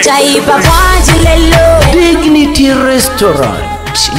Taifa kwaje lelo dignity restaurant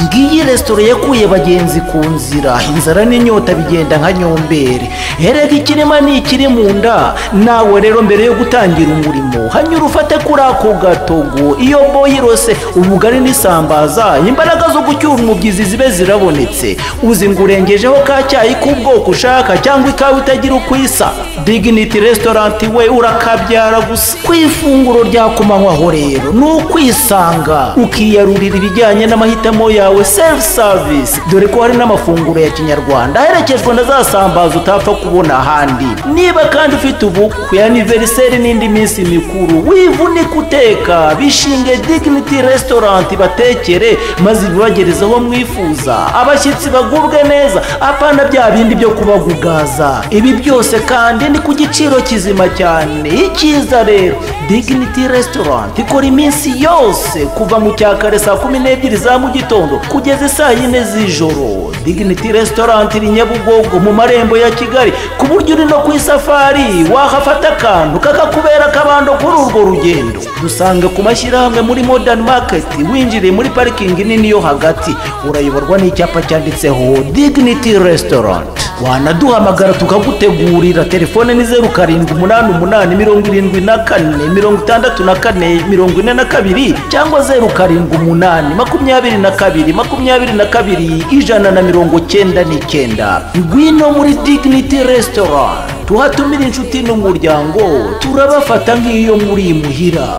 ngiyi resitora yakuye abagenzi ku nzira inzara n'inyota bigenda nka nyombere hereka ikirema ni ikiri mu nda nawe rero mbere yo gutangira umurimo hanyura ufate kuri ako gatogo iyo boyirose ubugari n'isambaza imbaraga zo gucyura umubyizi zibe zirabonetse uzi ngo urengejeho ka cyayi k'ubwoko ushaka cyangwa ikawa itagira uko isa dignity restaurant we urakabyara gusa ku ifunguro rya ku manywaho rero ni ukwisanga ukiyarurira ibijyanye n'amahitamo yawe self service dore ko hari n'amafunguro ya kinyarwanda aherekejwe na za sambaza utapfa kubona ahandi niba kandi ufite ubukwe aniveriseri n'indi minsi mikuru wivunike uteka bishinge dignity restaurant batekere maze ibibagereze aho mwifuza abashyitsi bagubwe neza apana bya bindi byo kubagugaza ibi byose kandi ni ku giciro kizima cyane icyiza rero dignity restaurant ikora iminsi yose kuva mu cya kare saa kumi n'ebyiri za mu gitondo kugeza saa yine z'ijoro dignity restaurant iri nyabugogo mu marembo ya kigali ku buryo uri no ku isafari wahafata akantu kakakubera akabando kuri urwo rugendo dusanga ku mashyirahamwe muri modern market winjiriye muri parikingi nini yo hagati urayoborwa n'icyapa cyanditseho dignity restaurant wanaduhamagara tukagutegurira telefone ni zeru karindwi umunani umunani mirongo irindwi na kane mirongo itandatu na kane mirongo ine na kabiri cyangwa zeru karindwi umunani makumyabiri na kabiri makumyabiri na kabiri ijana na mirongo cyenda n'icyenda ngwino muri dignity restaurant tuhatumira inshuti n'umuryango turabafata nk'iyo muri imuhira